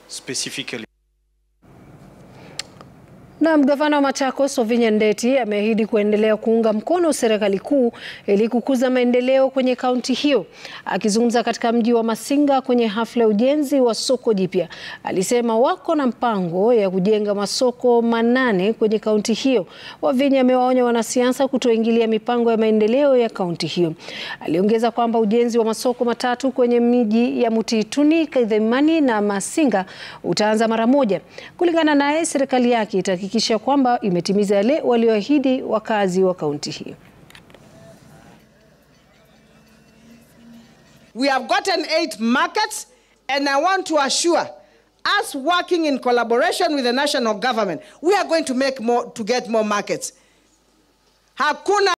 specifically. Na gavana wa Machakos Ovinya Ndeti ameahidi kuendelea kuunga mkono serikali kuu ili kukuza maendeleo kwenye kaunti hiyo. Akizungumza katika mji wa Masinga kwenye hafla ya ujenzi wa soko jipya, alisema wako na mpango ya kujenga masoko manane kwenye kaunti hiyo. Ovinya amewaonya wanasiasa kutoingilia mipango ya maendeleo ya kaunti hiyo. Aliongeza kwamba ujenzi wa masoko matatu kwenye miji ya Mutituni, Kaidhemani na Masinga utaanza mara moja. Kulingana naye, serikali yake ita kisha kwamba imetimiza yale walioahidi wakazi wa kaunti hiyo. We have gotten eight markets and I want to assure us working in collaboration with the national government we are going to make more to get more markets. Hakuna